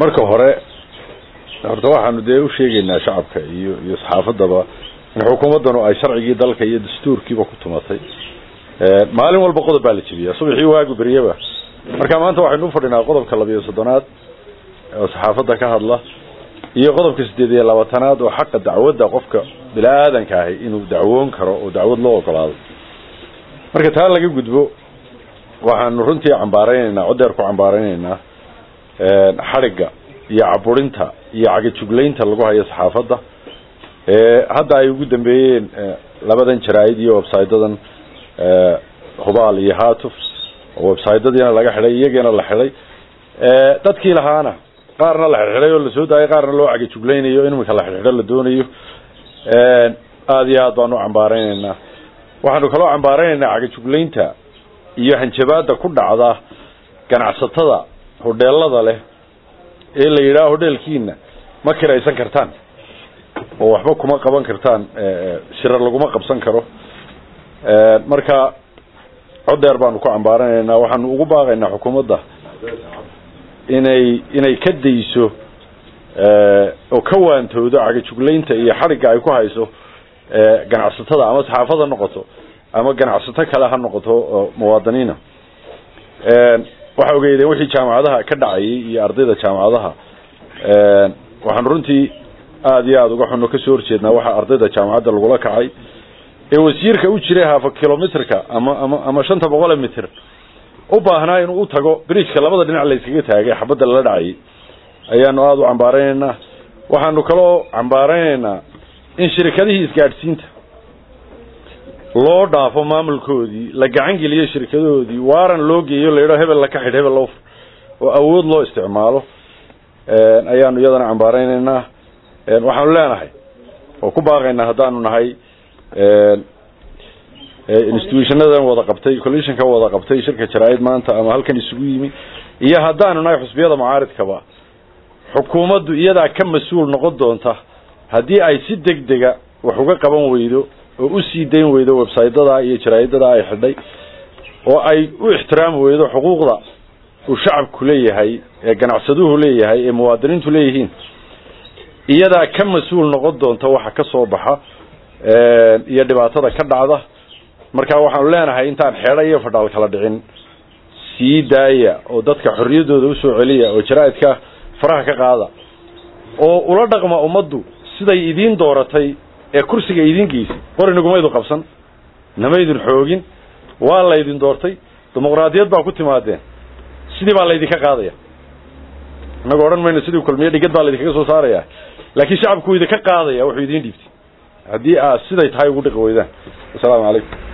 marka hore horta waxaanu dee u sheegaynaa shacabka iyo iyo saxaafadaba in xukuumaddanu ay sharcigii dalka iyo dastuurkiiba ku tumatay maalin walba qodob baa la jebiyaa subaxii waagu beryaba marka maanta waxaynu u fadhinaa qodobka labiyo soddonaad oo saxaafadda ka hadla iyo qodobka siddeed iyo labaatanaad oo xaqa dacwadda qofka bini-aadanka ahi inuu dacwoon karo oo dacwad loo ogolaado marka taa laga gudbo waxaanu runtii cambaaraynaynaa codeer ku cambaaraynaynaa xadhigga iyo caburinta iyo cagajuglaynta lagu hayo saxaafadda hadda ay ugu dambeeyeen labadan jaraa'id iyo websaydadan hubaal iyo hatuf oo websaydyadiina laga xidhay iyagiina la xidhay dadkii lahaana qaarna la xidxidhay oo lasoo daayay qaarna loo cagajuglaynayo in iminka la xidxidho la doonayo aada iyo aad baanu u cambaaraynaynaa waxaanu kaloo cambaaraynaynaa cagajuglaynta iyo hanjabaada ku dhacda ganacsatada hodheelada leh ee la yidhaha hodheelkiina ma kiraysan kartaan oo waxba kuma qaban kartaan shirar laguma qabsan karo marka codeer baanu ku cambaaranaynaa waxaanu ugu baaqaynaa xukuumadda inay inay ka dayso oo ka waantoodo cagajuglaynta iyo xadhigga ay ku hayso ganacsatada ama saxaafad ha noqoto ama ganacsato kale ha noqoto muwaadiniina waxa ogeydeen wixii jaamacadaha ka dhacayay iyo ardayda jaamacadaha waxaanu runtii aada iyo aada uga xuno kasoo horjeednaa waxa ardayda jaamacadda lagula kacay ee wasiirka u jiray hafa kilomitrka ama ama ama shanta boqole mitr u baahnaa inuu u tago bridgeka labada dhinac la iskaga taagay xabadda lala dhacayay ayaanu aada u cambaaraynaynaa waxaanu kaloo cambaaraynaynaa in shirikadihii isgaadhsiinta loo dhaafo maamulkoodii la gacan geliyo shirkadahoodii waaran loo geeyo la yidhaho hebel la ka xidh hebel loo oo awood loo isticmaalo ayaanu iyadana cambaaraynaynaa waxaanu leenahay oo ku baaqaynaa haddaanu nahay institutionadan wada qabtay collisionka wada qabtay shirka jaraa-id maanta ama halkan isugu yimi iyo haddaanu nahay xusbiyada mucaaridkaba xukuumaddu iyadaa ka mas-uul noqon doonta haddii ay si deg dega wax uga qaban weydo oo usii dayn weydo websaydadaa iyo jaraa-idadaa ay xidhay oo ay u ixtiraami weydo xuquuqda uu shacabku leeyahay ee ganacsaduhu leeyahay ee muwaadiniintu leeyihiin iyadaa ka mas-uul noqon doonta waxa ka soo baxa iyo dhibaatada ka dhacda marka waxaanu leenahay intaan xeedha iyo fadhaal kala dhicin sii daaya oo dadka xorriyaddooda usoo celiya oo jaraa-idka faraha ka qaada oo ula dhaqma ummaddu siday idiin dooratay ee kursiga idiin geysay qorinagumaydu qabsan namaydin xoogin waa laydin doortay dimuqraadiyad baa ku timaadeen sidii baa laydinka qaadaya innaga odhan mayno sidii kulmiye dhigad baa laydinkaga soo saaraya laakiin shacabku idinka qaadaya wuxuu idiin dhiibtay haddii aad siday tahay ugu dhiqi weydaan assalaamu calaykum